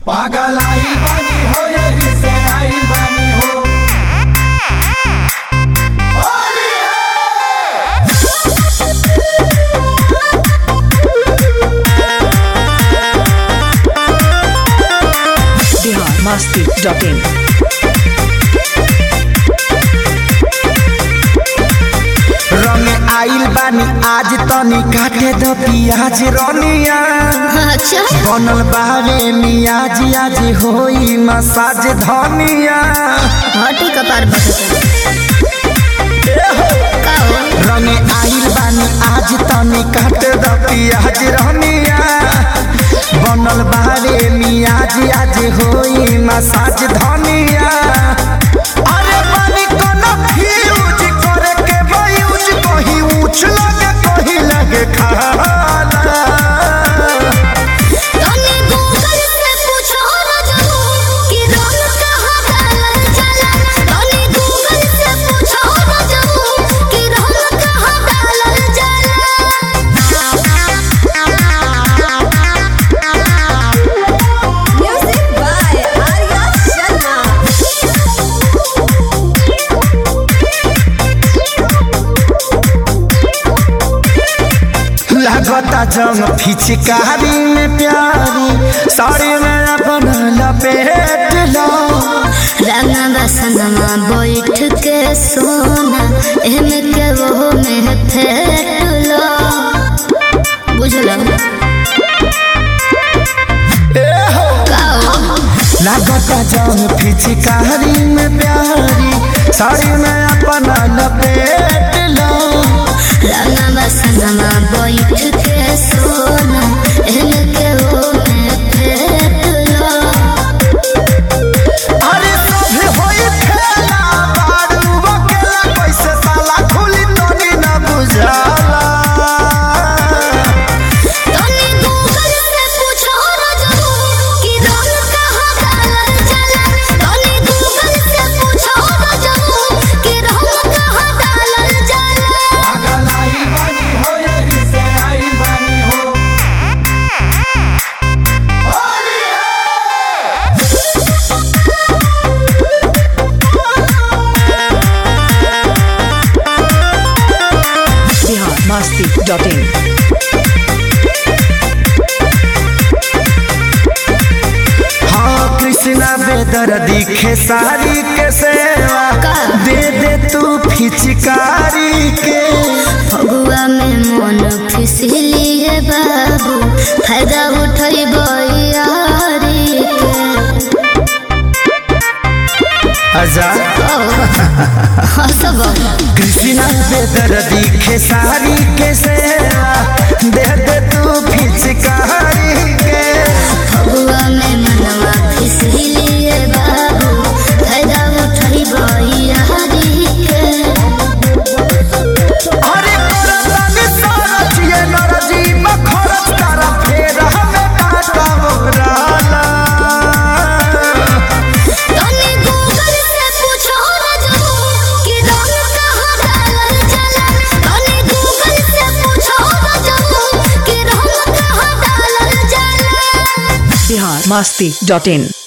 पागल आई बानी हो यही से आई बानी हो होली है बिहार मस्ती डॉट इन रंग आइल बानी आज तनी काटे द पियाज रनिया अच्छा बनल बारे मियाज आज होई मसाज धनिया हटी कपार का हो रंग आइल बानी आज तनी काटे द पियाज रनिया बनल बारे मियाज आज होई मसाज धनिया अरे बानी कोनो फ्यूज करे के बयूज कहीं ऊंच लगे कहीं लगे खाला तने गूगल से पूछो ना जानो कि रंग कहाँ डालल जाला तने गूगल से पूछो ना जानो कि रंग कहाँ डालल जाला म्यूजिक बाय आर्या लागता जंग फिचकारी में प्यारी साड़ी में अपन लपेट लो रंगा बसनमा बैठ के सोना एमे के वो में फेट लो बुझलो काओ लागता जंग फिचकारी में प्यारी साड़ी में अपन लपेट लो रंगा बसनमा बैठ के सोना एमे के वो में फेट लो अरे सभे होई खेला बारू बकेला कैसे साला खुली तोनी न बुझाला तने गूगल से पूछो ना जानो कि रंग कहाँ डालल जाला तने गूगल से पूछो ना जानो कि रंग कहाँ डालल जाला पागल आई बानी हो यही से आई बानी हो होली है बिहार मस्ती डॉट इन हाँ कृष्णा बेदर दिखे सारी के सेवा का? दे दे तू फिचकारी के फगुआ में मन फिसली है बाबू फायदा उठाई बयारी के आजाद हसब कृष्णा बेदर दिखे सारी के सेवा दे दे तू फिचकारी के फगुआ में मनवा फिसली है बाबू फायदा उठाई बयारी के अरे करतानी सरच ये नरजी मखरच तारा फेर हमें काटा मोराला तने गूगल से पूछो ना जानो कि रंग कहाँ डालल जाला तने गूगल से पूछो ना जानो कि रंग कहाँ डालल जाला बिहार मस्ती डॉट इन